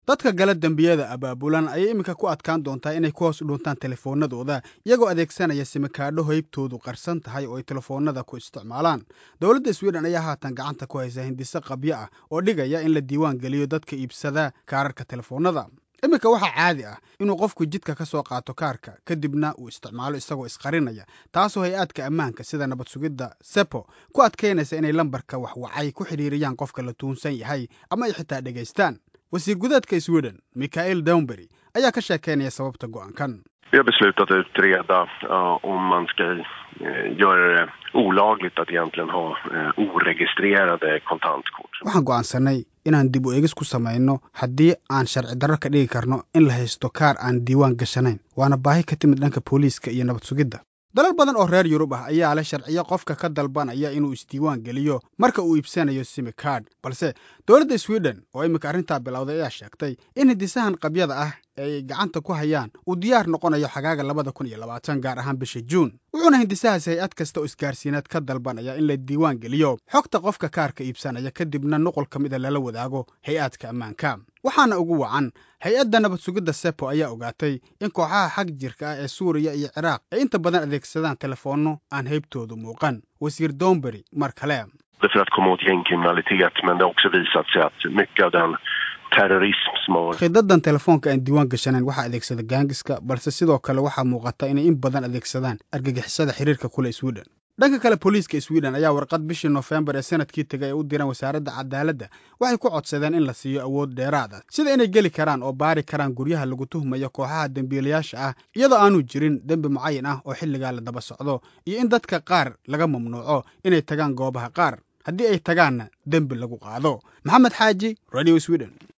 dadka gala dembiyada abaabulan ayay iminka ku adkaan doontaa inay ku hoos dhuntaan telefoonadooda iyagoo adeegsanaya simikaadho haybtoodu qarsan tahay oo ay telefoonada ku isticmaalaan dowladda sweden ayaa haatan gacanta ku haysa hindise qabyo ah oo dhigaya in la diiwaan geliyo dadka iibsada kaararka telefoonada iminka waxaa caadi ah inuu qofku jidka ka soo qaato kaarka kadibna uu isticmaalo isagoo isqarinaya taasoo hay-aadka ammaanka sida nabad sugidda sepo ku adkaynaysa inay lambarka waxwacay ku xidhiiriyaan qofka la tuunsan yahay ama ay xitaa dhegaystaan wasiir gudaedka sweden michael downbery ayaa ka sheekaynaya sababta go'aankan Vi har beslutat att utreda uh, om man ska uh, göra det olagligt att egentligen ha uh, oregistrerade kontantkort. waxaan go'aansanay inaan dib u eegis ku samayno haddii aan sharci darro ka dhigi karno in la haysto kaar aan diiwaan gashanayn waana baahi ka timid dhanka booliiska iyo nabad sugidda dalal badan oo reer yurub ah ayaa leh sharciyo qofka ka dalbanaya inuu isdiiwaan geliyo marka uu iibsanayo simikard balse dowladda sweden oo iminka arrintaa bilowday ayaa sheegtay in hindisahan qabyada ah ee ay gacanta ku hayaan uu diyaar noqonayo xagaaga labada kun iyo labaatan gaar ahaan bisha juun wuxuuna hindisahaasi hay-ad kasta oo isgaarsiineed ka dalbanaya in la diiwaan geliyo xogta qofka kaarka iibsanaya kadibna nuqul ka mida lala wadaago hay-aadka ammaanka waxaana ugu wacan hay-adda nabad sugidda sepo ayaa ogaatay in kooxaha xag jirka ah ee suuriya iyo ciraaq ay inta badan adeegsadaan telefoonno aan haybtoodu muuqan wasiir dombery mar kale för att komma åt gängkriminalitet men det har också visat sig att mycket av den terrorism som har khidadan telefoonka aan diiwaan gashanayn waxaa adeegsada gaangiska balse sidoo kale waxaa muuqata inay in badan adeegsadaan argagixisada xiriirka kule sweden dhanka kale booliiska sweden ayaa warqad bishii noofembar ee sanadkii tegay ay u direen wasaaradda cadaaladda waxay ku codsadeen in la siiyo awood dheeraad ah sida inay geli karaan oo baari karaan guryaha lagu tuhmayo kooxaha dembiilayaasha ah iyadoo aanu jirin dembi mucayan ah oo xilligaa la daba socdo iyo in dadka qaar laga mamnuuco inay tagaan goobaha qaar haddii ay tagaanna dembi lagu qaado maxamed xaaji radio sweden